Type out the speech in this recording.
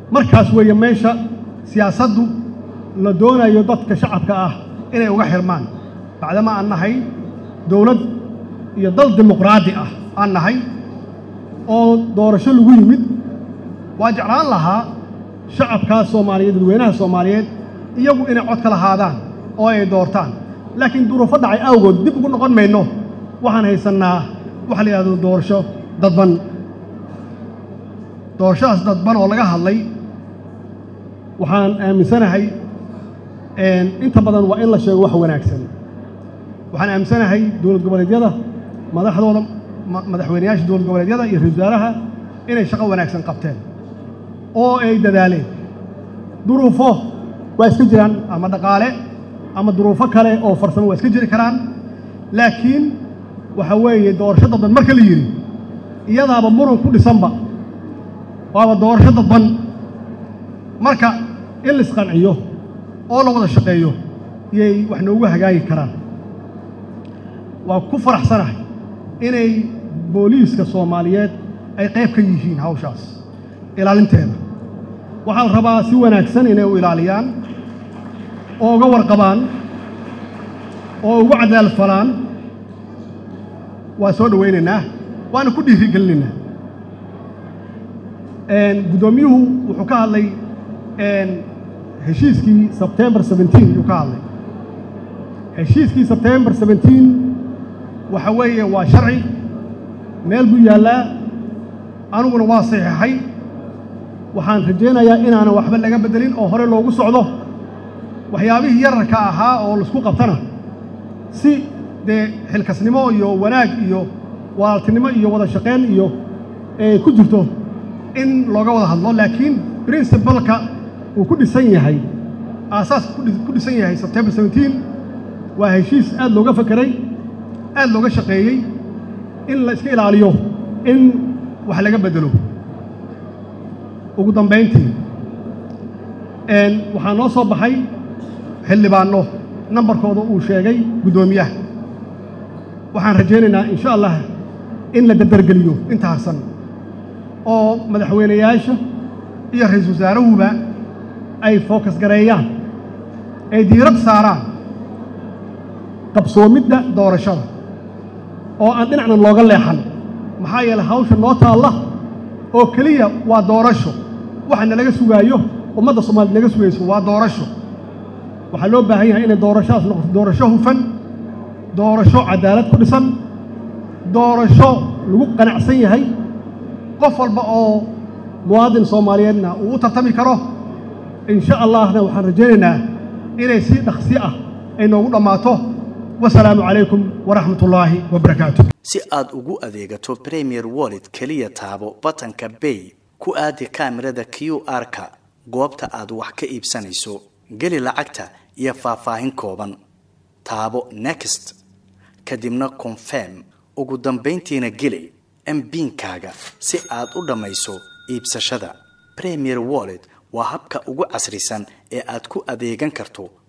markaas weeye meesha siyaasaddu la doonayo dadka shacabka ah inay uga xirmaan bacdama aan nahay dowlad iyo dal dimuqraadi ah aan nahay oo doorasho lagu yimid waa jeclaan lahaa shacabkaas soomaaliyeed dadweynaha soomaaliyeed iyagu inay cod ka lahaadaan oo ay doortaan laakiin duruufo dhacay awgood dib ugu noqon mayno waxaan haysannaa waxa la yidhahdo doorasho dadban doorashadaas dadban oo laga hadlay waxaan aaminsanahay inta badan waa in la sheego wax wanaagsan waxaan aaminsanahay dowlad goboleedyada madaxdooda madaxweynayaasha dowlad goboleedyada iyo ra-isul wasaaraha inay shaqo wanaagsan qabteen oo ay dadaaleen duruufo waa iska jiraan ama dhaqaale ama duruufo kale oo farsamo waa iska jiri karaan laakiin waxa weeye doorasho dadban marka la yidhi iyadaaba muran ku dhisanba waaba doorasho dadban marka in la isqanciyo oo la wada shaqeeyo iyay wax noogu hagaagi karaan waa ku faraxsanahay inay booliiska soomaaliyeed ay qayb ka yihiin hawshaas ilaalinteeda waxaa la rabaa si wanaagsan inay u ilaaliyaan oo uga warqabaan oo ugu cadaal falaan waa soo dhowaynaynaa waana ku dhiirigelinaynaa guddoomiyuhu wuxuu ka hadlay heshiiskii sebtembar seventeen ayuu ka hadlay heshiiskii sebtembar seventeen waxa weeye waa sharci meel buu yaallaa aniguna waa saxiixay waxaan rajaynayaa inaanan waxba laga beddelin oo hore loogu socdo waxyaabihii yararka ahaa oo laisku qabtana si dee xilkasnimo iyo wanaag iyo walaaltinimo iyo wada shaqayn iyo ay ku jirto in looga wada hadlo laakiin princibalka uu ku dhisan yahay aasaaska ku dhisan yahay sebtembar seventeen waa heshiis aad looga fakeray aad looga shaqeeyey in la iska ilaaliyo in wax laga beddelo ugu dambayntii waxaa noo soo baxay xildhibaanno nambarkooda uu sheegay guddoomiyaha waxaan rajaynaynaa insha allah in la dardargeliyo inta harsan oo madaxweynayaasha iyo ra-iisul wasaarahuba ay fookas gareeyaan ay diirad saaraan qabsoomidda doorashada oo aan dhinacna looga leexan maxaa yeelay hawsha noo taalla oo keliya waa doorasho waxa nalaga sugaayo ummadda soomaaliyed naga sugayso waa doorasho waxaa loo baahan yahay inay doorashadaas noqoto doorasho hufan doorasho cadaalad ku dhisan doorasho lagu qanacsan yahay qof walba oo muwaadin soomaaliyeedna uu u tartami karo insha allahna waxaan rajaynaynaa inay si dhaqsi ah ay noogu dhammaato wasalaamu calaykum waraxmat ullaahi wabarakaatu si aad ugu adeegato premier wallet keliya taabo batanka bay ku aadi kaamirada q r-ka goobta aad wax ka iibsanayso geli lacagta iyo faahfaahin kooban taabo next kadibna confirm ugu dambayntiina geli mbiinkaaga si aad u dhammayso iibsashada premier wallet waa habka ugu casrisan ee aad ku adeegan karto